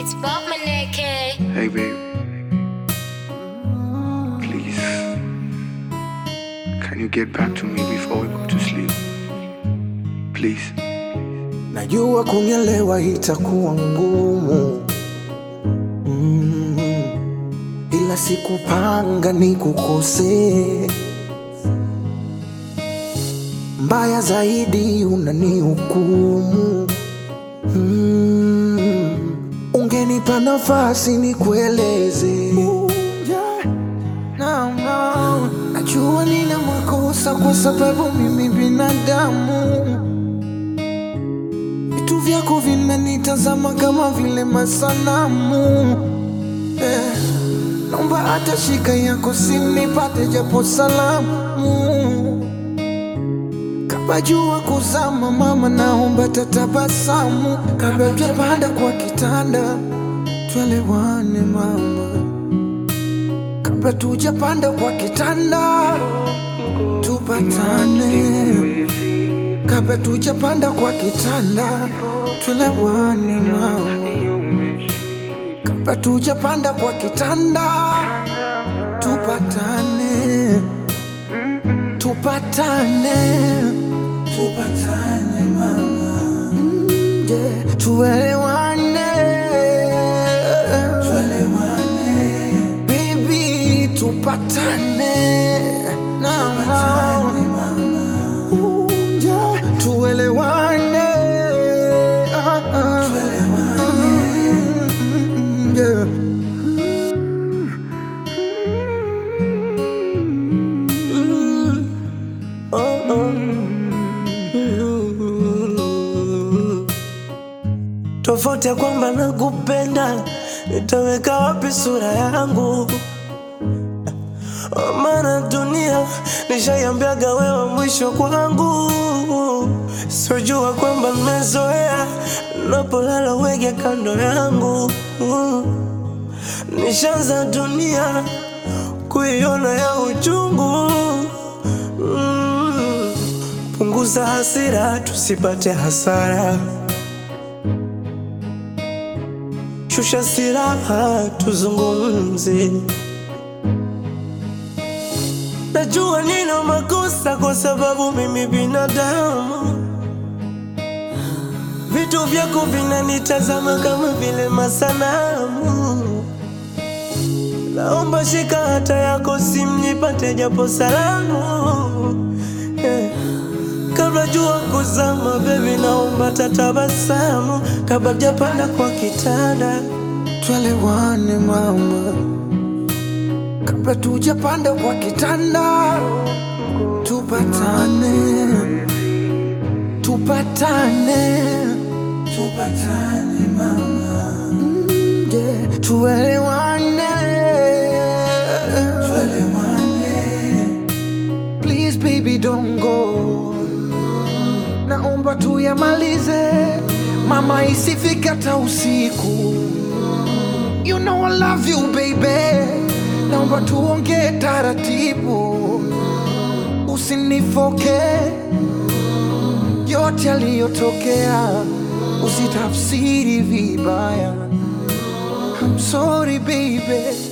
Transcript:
It's Bob Maneke. Hey, babe. Please. Can you get back to me before we go to sleep? Please. Najua kunielewa itakuwa ngumu mm, ila sikupanga nikukosee. Mbaya zaidi unanihukumu mm, ungenipa nafasi nikueleze. No, no. Najua nina makosa kwa sababu mimi binadamu Vitu vyako vinanitazama kama vile masanamu eh. Naomba hata shika yako sinipate japo salamu Kabla jua kuzama mama, naomba tatabasamu kabla tujapanda kwa kitanda, tuelewane mama, kabla tujapanda kwa kitanda tupatane kabla tujapanda kwa kitanda tuelewane mama, kabla tujapanda kwa kitanda tupatane, tupatane, tupatane mama, Mm, yeah. tuelewane, tuelewane baby, tupatane na Ooh, yeah. tuelewane Ah, ah. Mm, yeah. Mm. Oh, oh. Mm. Tofauti ya kwamba nakupenda, nitaweka wapi sura yangu? Oh, Maana dunia nishaiambiaga wewe mwisho kwangu, sijua kwamba nimezoea napolala wege kando yangu. Nishaanza dunia kuiona ya uchungu. Mm. Punguza hasira tusipate hasara, shusha silaha tuzungumze. Najua nina makosa kwa sababu mimi binadamu, vitu vyako vinanitazama kama vile masanamu. Naomba shika hata yako simu nipate japo salamu eh. Kabla jua kuzama baby, naomba tatabasamu kabla japanda kwa kitanda, tuelewane mama kabla tujapanda kwa kitanda tupatane, tupatane, tupatane mama, Mm, yeah. tuelewane, tuelewane, please baby don't go, naomba tuyamalize mama, isifike hata usiku. You know I love you baby, naomba tuongee taratibu, usinifoke yote yaliyotokea, usitafsiri vibaya. I'm sorry baby,